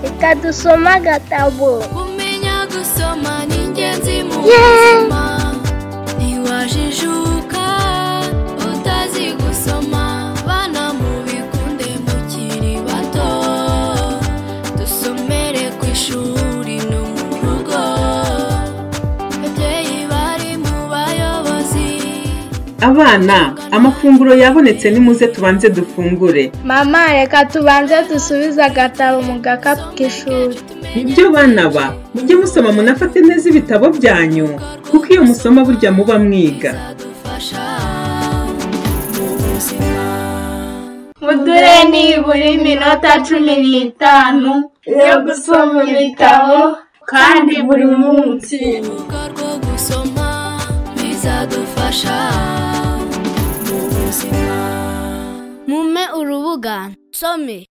reka dusome agatabo kumenya gusoma ni ingenzi mu buzima ntiwajijuka utazi gusoma bana mubikunde mukiri bato dusomere ku ishuri no mu rugo babyeyi bari mu bayobozi abana amafunguro yabonetse nimuze tubanze dufungure mama reka tubanze dusubize agatabo mu gakapu k'ishuri nibyo bana ba mujye musoma munafate neza ibitabo byanyu kuko iyo musoma burya muba mwiga bizadufasha mu buzima mudure nibura iminota cumi n'itanu yo gusoma ibitabo kandi buri munsi urubuga rwo gusoma bizadufasha mu buzima mume urubuga some